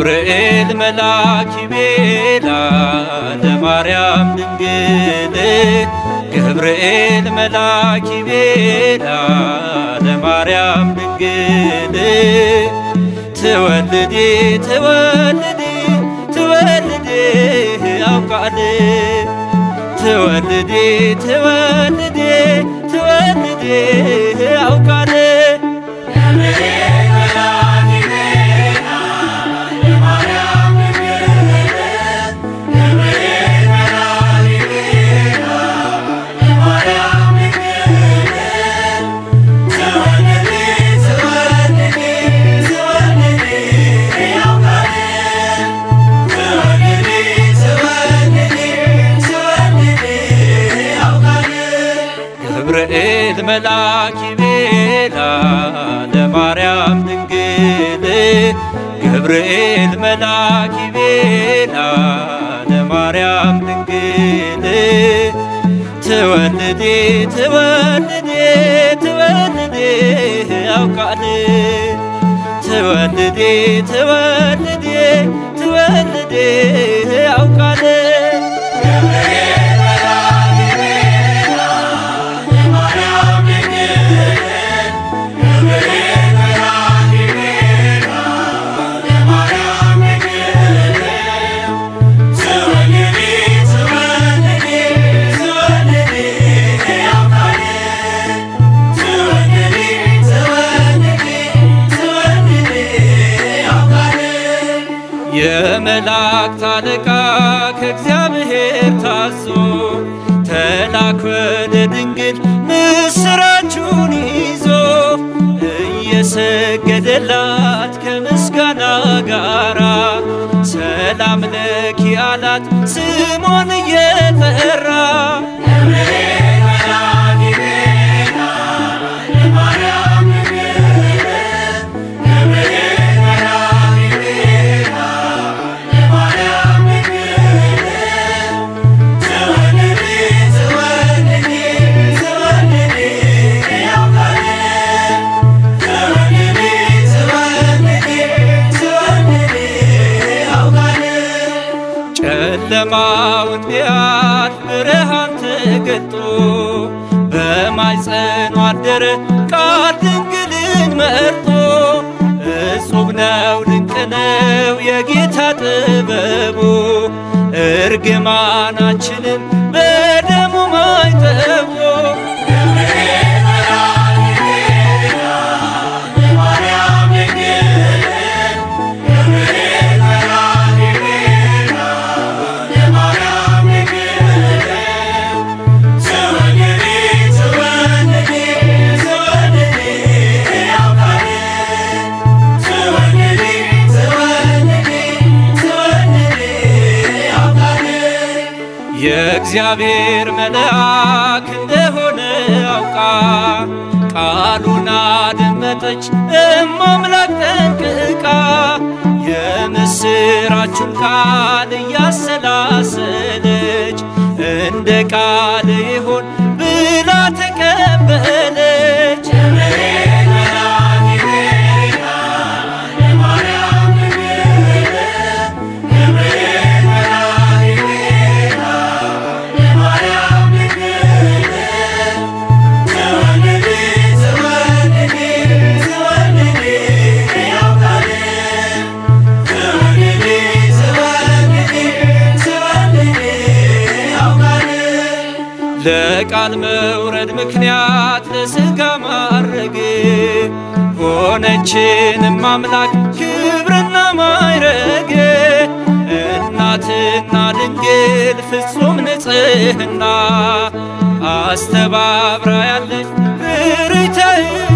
ገብርኤል መልአክ ቤላ ለማርያም ድንግል ገብርኤል መልአክ ቤላ ለማርያም ድንግል ትወልዲ ትወልዲ ትወልዲ ያውቃል ትወልዲ ትወልዲ ትወልዲ ያውቃል ገብርኤል መልአክ ቤላ ለማርያም ድንግል ገብርኤል መልአክ ቤላ ለማርያም ድንግል ትወልዲ ትወልዲ ትወልዲ ያውቃል ትወልዲ ትወልዲ ትወልዲ ያውቃል የመላእክት አለቃ ከእግዚአብሔር ታዞ ተላክ ወደ ድንግል ምስራቹን ይዞ እየሰገደላት ከምስጋና ጋራ ሰላም ለኪ አላት ስሟን እየጠራ ጨለማውን ቢያልፍ ብርሃን ተገልጦ በማኅፀኗ አደረ ቃል ድንግልን መርጦ እጹብ ነው ድንቅ ነው የጌታ ጥበቡ እርግማናችንን በደሙ ማይጠቡ የእግዚአብሔር መልአክ እንደሆነ አውቃ ቃሉን አደመጠች እማምላክ ጠንቅቃ የምስራቹን ቃል እያሰላሰለች እንደ ቃል ይሆን ብላ ተቀበለች። ለቃል መውረድ ምክንያት ለሥጋ ማረግ ሆነችንም አምላክ ክብርና ማይረግ እናትና ድንግል ፍጹም ንጽሕና አስተባብራ ያለች ርኅራኄ